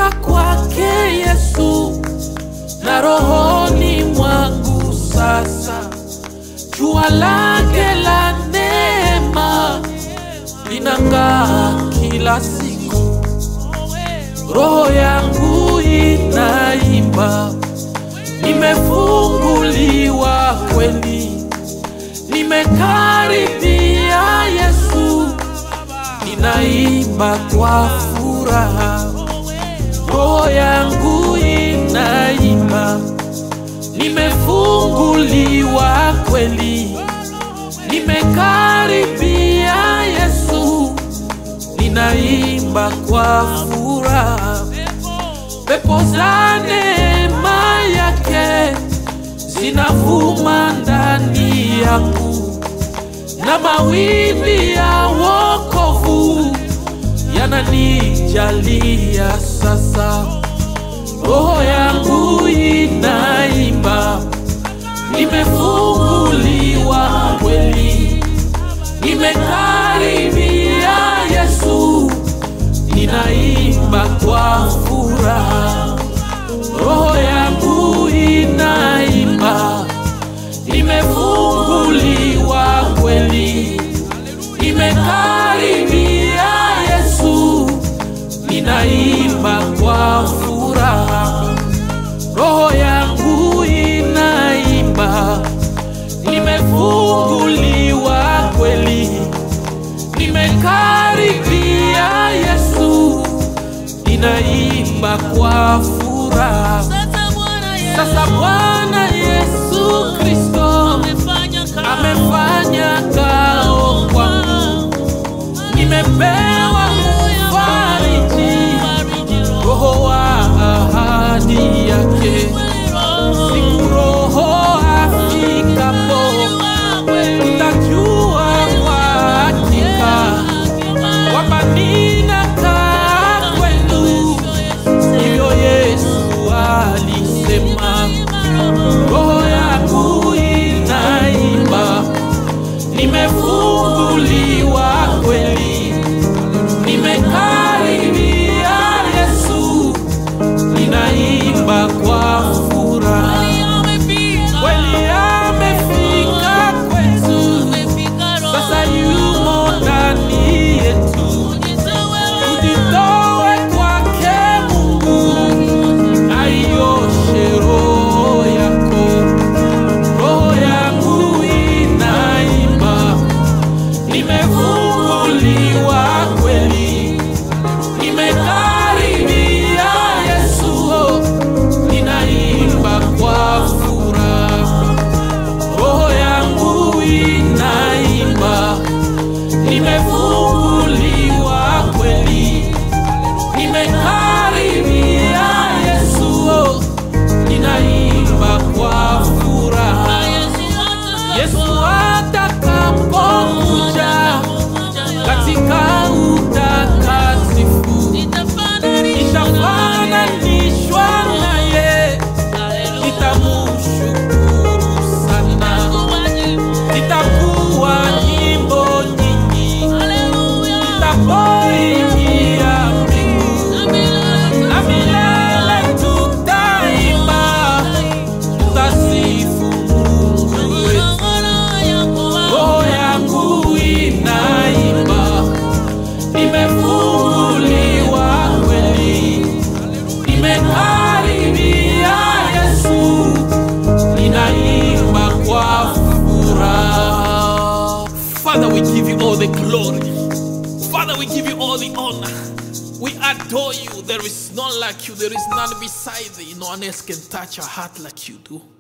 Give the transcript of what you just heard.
Nimefichwa kwake Yesu na rohoni mwangu sasa, jua lake la neema linang'aa kila siku, roho yangu inaimba, nimefunguliwa kweli, nimekaribia Yesu, ninaimba kwa furaha, roho yangu inaimba, nimefunguliwa kweli, nimekaribia Yesu, ninaimba kwa furaha, pepo za neema yake zinavuma ndani yangu, na mawimbi ya wokovu yananijalia sasa. Roho yangu inaimba, nimefunguliwa kweli, nimekaribia Yesu, ninaimba kwa furaha. Roho yangu inaimba, nimefunguliwa kweli, nimekaribia Yesu, ninaimba kwa furaha. Roho yangu inaimba, nimefunguliwa kweli, nimekaribia Yesu, ninaimba kwa furaha. Sasa Bwana Yesu Kristo amefanya kao kwangu, nimepewa ufariji, roho wa ahadi yake. Siku roho afikapo, nitajua kwa hakika kwamba ninakaa kwenu, hivyo Yesu alisema. Roho yangu inaimba, nimefunguliwa kweli, nimekaribia Yesu, ninaimba kwa furaha. Kweli amefika kwetu, sasa yumo ndani yetu. Tujitoe kwake Mungu, aioshe roho yako. Roho yangu inaimba, nimefunguliwa kweli, nimekaribia Yesu, ninaimba kwa furaha. Roho yangu inaimba, nimefunguliwa kweli, nimekaribia Yesu, ninaimba kwa furaha. Yesu atakapokuja katika utakatifu, nitafananishwa naye, nitamshukuru sana, nitakuwa nyimbo nyingi, nitapoingia mbingu na milele tutaimba, tutasifu Mungu wetu. Roho yangu inaimba, nimefunguliwa kweli, nimekaribia Yesu, ninaimba kwa furaha. Father, we give you all the glory. Father, we give you all the honor. We adore you. There is none like you. There is none beside thee. No one else can touch our heart like you do.